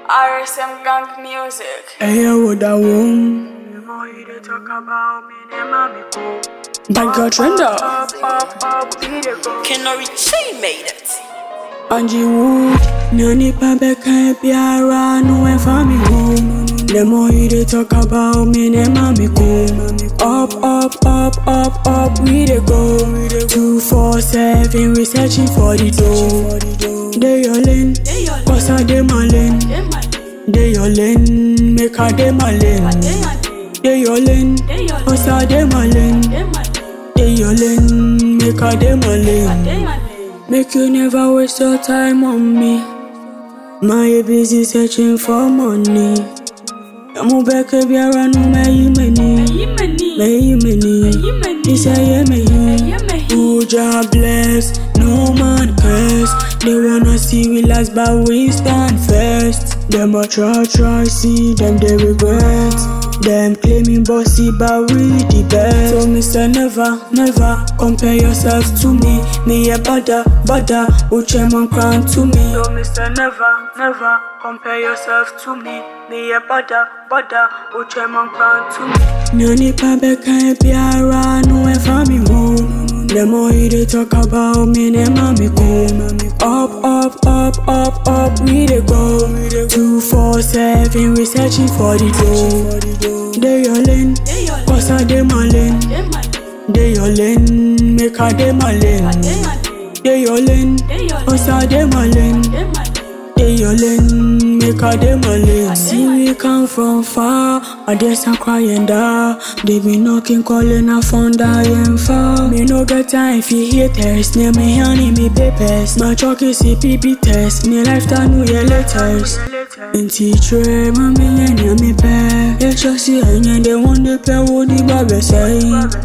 RSM Gang Music. Hey, what I want. More you dey talk about me, them mommy cool. Bad girl trender. Up, up, up, we dey go. Kenori Chain made it. Angie Woo. Nani pa beka e biara no e fa me home. The more you dey talk about me, the mommy come. Up, up, up, up, up, we dey go. Two, four, seven, we searching for the dough. They your lane, cause I dey my lane. They your lane, make I dey my lane. They your lane, cause I dey my lane. They your lane, make I dey my lane. Make you never waste your time on me. My busy searching for money. Mo beke biara no meyi meni. Meyi meni. This a ye meyi. Who Jah bless, no man curse. They wanna see we last, but we stand first. Them a try try see them they regret. Them claiming bossy, but we the best. So Mister never, never compare yourself to me. Me a bother, bother, uche man crown to me. So, Mister, never, never compare yourself to me. Me a bother, bother, uche man crown to me. Nani pa beka e biara no e fa me home. The more you dey talk about me, the mommy come. Up, up, up, up, up, we dey go. Two, four, seven, we searching for the dough. They your lane, cause I dey my lane. They your lane, make I dey my lane. They your lane, cause I dey my lane. They your lane, make I dey my lane. See we come from far, I just a crying da. They be knocking, calling, I found I am far. Me no get time for haters, near me honey me papers. My truck is CPP test, me lifetime new year letters. Nti tre mami yenya mi pe Yesha si enye de wonde pe wo di babe say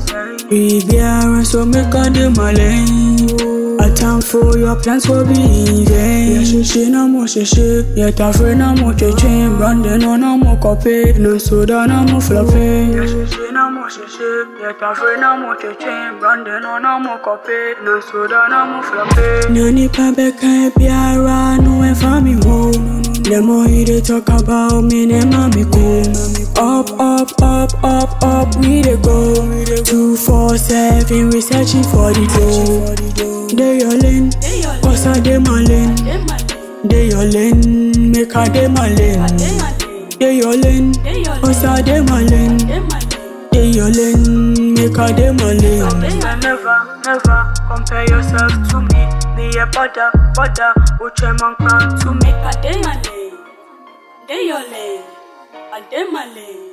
Bibiara so make a de malen A time for your plans will be in vain Yeah she she na mo she she Yeah ta fre na mo che che Brandon no na mo copy No soda na mo floppy She na mo she she, yeah ta fre na mo che che. Brandon no na mo copy, no soda na mo floppy. Nani pa beka e biara no e fa me home The more you dey talk about me, the mommy come Up, up, up, up, up, we dey go Two, four, seven, we searching for the dough They your lane, cause I dey my lane They your lane, make I dey my lane They your lane, cause I dey my lane They your lane, make I dey my lane Mister, never, never compare yourself to me. Me a bother, bother, uche man crown to me. A day my lane. Day your lane. A day my lane.